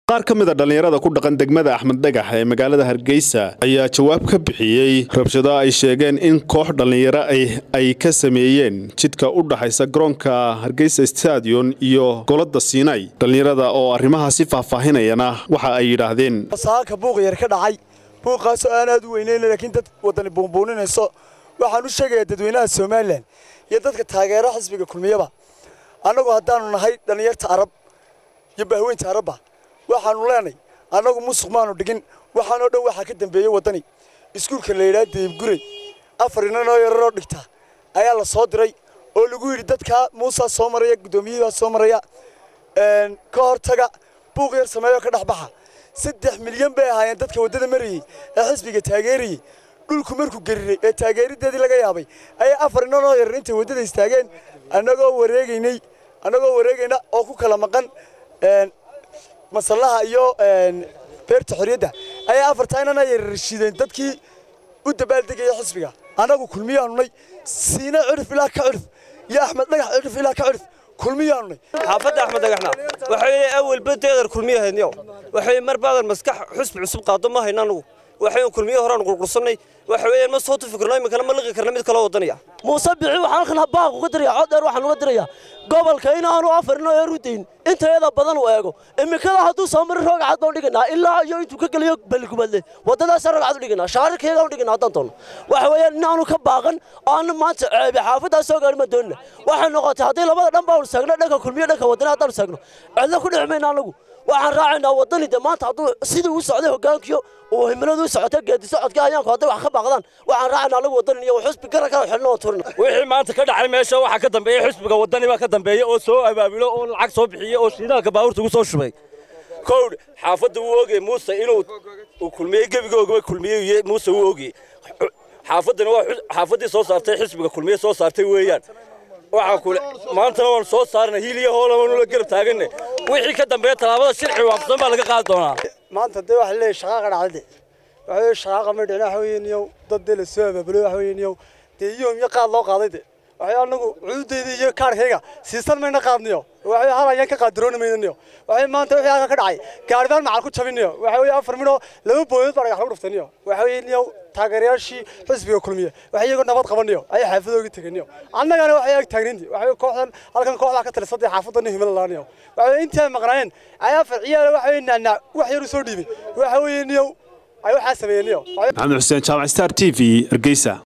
qaar ka mida dhallinyarada ku dhaqan degmada axmed dhagax ee magaalada hargeysa ayaa jawaab ka bixiyey rabshado ay sheegeen in koox dhallinyaro ay ka sameeyeen jidka u dhaxaysa garoonka hargeysa stadion iyo golada siinay dhallinyarada oo arrimahaasi faahfaahinayana waxa ay yidhaahdeen saaka buuq yar ka dhacay buuqaasoo aan aad u weynayn laakiin dad wadani buunbuuninayso waxaan u sheegayaa dadweynaha somalilan iyo dadka taageera xisbiga kulmiyaba annagu haddaanu nahay dhallinyarta arab iyo bahweynta arabba waxaanu leenay annagu musuq maanu dhigin waxaanoo dhan waxaa ka dambeeyey waddani iskuulka la yidhaha deebguray afar inanoo yararoo dhigta ayaa la soo diray oo lagu yidhi dadkaa muusaa soo maraya guddoomiyahiibaa soo maraya ka hortaga buuq yar sameeyoo ka dhex baxa saddex milyan bay ahaayeen dadka waddada marayey ee xisbiga taageerayey dhulku markuu gariray ee taageerideedii laga yaabay ayaa afar inanoo yarar intay waddada istaageen annagoo wareegaynay annagoo wareegayna oo ku kala maqan masallaha iyo beerta xorriyadda ayaa afartaa inana yararshideen dadkii u dabaaldegaya xisbiga annagu kulmiyaanunay siina cirif ilaa ka cirif iyo axmed dhagax cirif ilaa ka cirif kulmiyaanunay xaafadda axmed dhagaxna waxay awalba deedar kulmiyahaydniyo waxay mar baadan maskax xusbi cusub qaado ma hayna anagu waxay kulmiyo horaan qurqursannay waxa weeyaan ma soo tufikirno iminkana ma liqi karna mid kaloo wadanaya muuse bixi waxaan halkan baaq uga diraya cod dheer waxaan uga dirayaa gobolka inaanu afarino ee rudayn intayada badan u eego iminkada hadduu soo mari roog cad baan dhiganaa ilaa iyo intuu ka geliyo balgumadle waddadaasa roog cad u dhiganaa shaararkeega u dhiganaa haddaan doono waxa weeyaan inaanu ka baaqan oo aanu maanta ceebe xaafaddaa soo gaari ma doonina waxay noqotay haddii labada dhan baanu saagno dhanka kulmiyo dhanka waddana haddaanu saagno cidla ku dhici mayna anagu waxaan raacaynaa waddani de maanta hadduu sidii u socday hoggaankiyo uu himiladu u socota geedi socodka hayaanku hadday wax ka baaqdaan waxaan raacaynaa anagu waddani iyo xusbi garan kala xidhno oo turina wixii maanta ka dhacay meesha waxaa ka dambeeyey xisbiga waddani baa ka dambeeyey oo soo abaabulo oo lacag soo bixiyey oo shiidaalka baabuurta ugu soo shubay kowdh xaafadda wuu ogey muuse inuu uu kulmiyey gebigoogaba kulmiyey muuse wuu ogey xaafaddana waa xaafaddii soo saartay xisbiga kulmiye soo saartay weeyaan waxaan kule maantana waan soo saarna hiiliya hoolabanula garab taaganne wixii ka dambeeya tallaabada shirci waafsan baa laga qaadi doonaa maanta dee waxa leeyahay shaqaaqa dhacdade waxa weeye shaqaaqa ma dhicin waxa weeye niyow dad dee la soo abaabulay waxa weeye niyow dee iyoom iyo qaad loo qaaday de waxay anagu cuudeyda iyo kaarkayga siisan mayna qaadniyo waxay hal ayaan ka qaadirooni maynaniyo waxay maanta wixii halka ka dhacay gaaribaan macal ku jabiniyo waxa weeye afar midhoo laba booyood baa dhagax lagu dhuftaniyo waxa weeye niyow taageerayaashii xisbiga kulmiye waxay iyagoo nabad qabaniyo ayay xaafadooga teganiyo annagana waxay ag taagninti waxa kooxdan halkan kooxdaa ka talisadii xaafadana himila laaniyo waxa intii ay maqnaayeen ayaa farciyaala waxa weeye naanaa wax yar u soo dhiibay waxa weeye niyow ay waxaa sameeyeen niyo maxamed xuseen jaamac star t v hargeysa